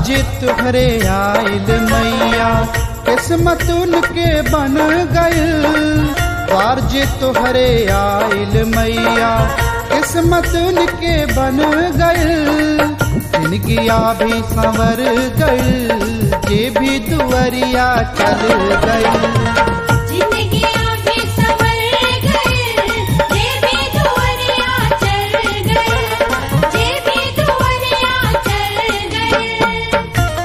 जे तुहरे आइल मैया किस्मत उनके बन गइल द्वार जे तुहरे आइल मैया किस्मत उनके बन गइल जिनगिया भी संवर गइल जे भी दुअरिया चल गइल जिंदगी भी संवर गए जे भी दुआरिया चल गए जे भी दुआरिया चल गए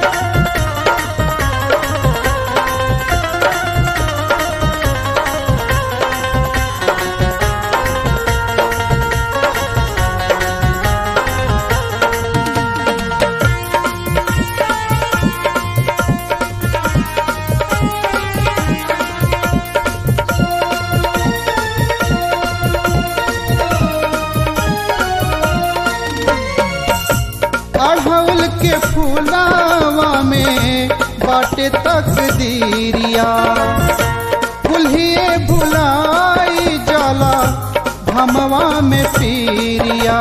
अढ़ौल के फूलावा में बाटे तकदीरिया कुल्हिए भुलाई जाला भमवा में पीरिया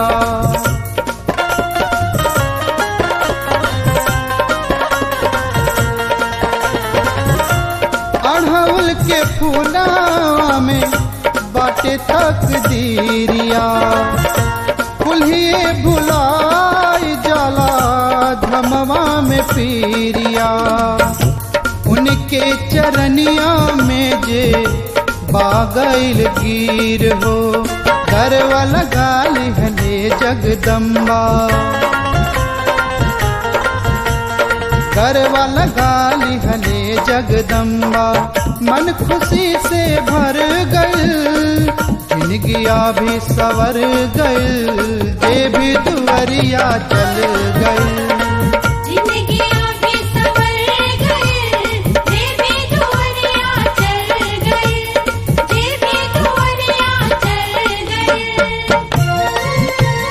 अढ़ौल के फूलावा में बाटे तकदीरिया कुल्हिए भुलाई जाला धमवा में पीरिया उनके चरनिया में जे बागैल गिर हो गरवा लगाल हले जगदम्बा गरवा लगाली हले जगदम्बा मन खुशी से भर गइल जिनगिया भी सवर गइल जे भी दुअरिया चल गइल जिंदगी भी संवर गए जे भी दुआरिया चल गए जे भी दुआरिया चल गए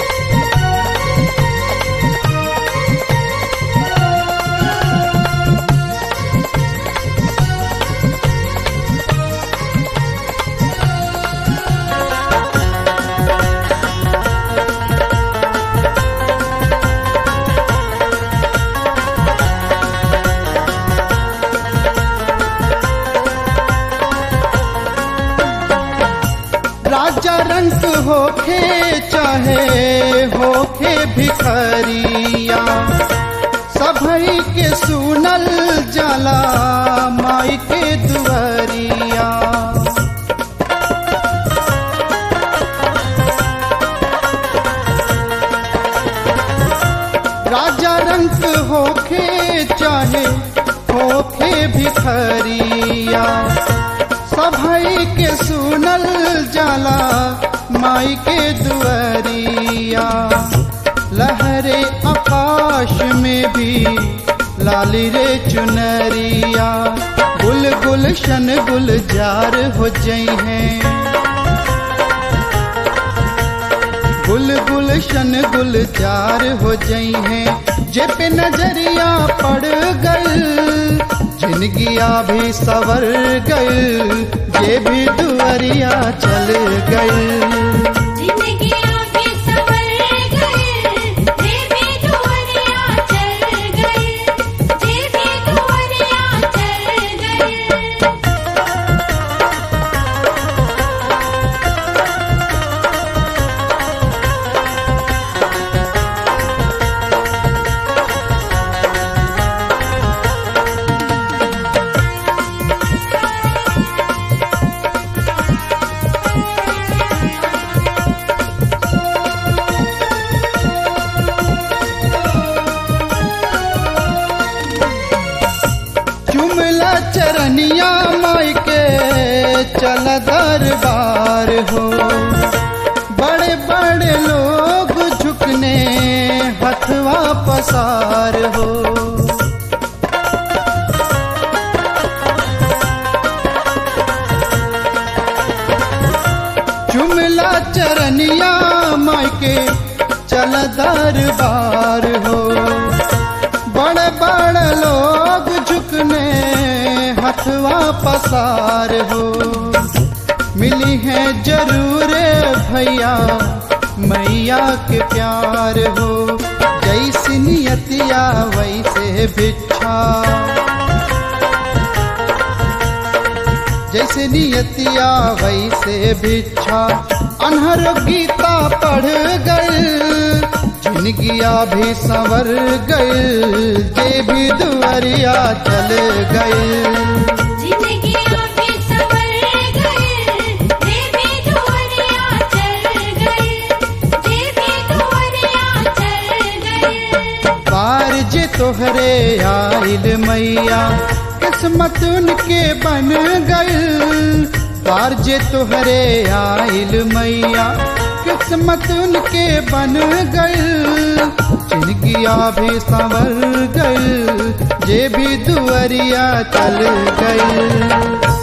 राजा रंग होखे चाहे होखे भिखरिया सभई के सुनल जाला माई के दुआरिया राजा रंग होखे चाहे होखे भिखरिया सभई के सुनल जाला माई के दुआरिया लहरे आकाश में भी लाली रे चुनरिया गुल गुलशन गुलजार हो जई हैं गुल गुलशन गुलजार हो जई हैं जे पे नजरिया पड़ गल जिनगिया भी सवर गल जे भी दुअरिया चल गल जिंदगी भी संवर गए जे भी दुआरिया चल गए जे भी दुआरिया चल गए चुमला चरनिया माई के चल दरबार हो बड़े बड़े लोग झुकने हथवा पसार हो चुमला चरनिया माई के चल दरबार हो बड़े बड़े लोग झुकने हथवा पसार हो मिली है जरूर भैया मैया के प्यार हो जय जैसी नियतिया वैसे भिक्षा जैसे नियतिया वैसे भिक्षा अनहर गीता पढ़ गए जिनगिया भी संवर गए जे भी दुआरिया चल गए जिंदगी भी सवर गए देवी दुआरिया चल गए देवी दुआरिया चल गए पार जे तोहरे आइल मैया किस्मत उनके बन गइल पार जे तोहरे आइल मैया किस्मत उनके बन गइल जिनगिया भी संवर गइल जे भी दुआरिया चल गइल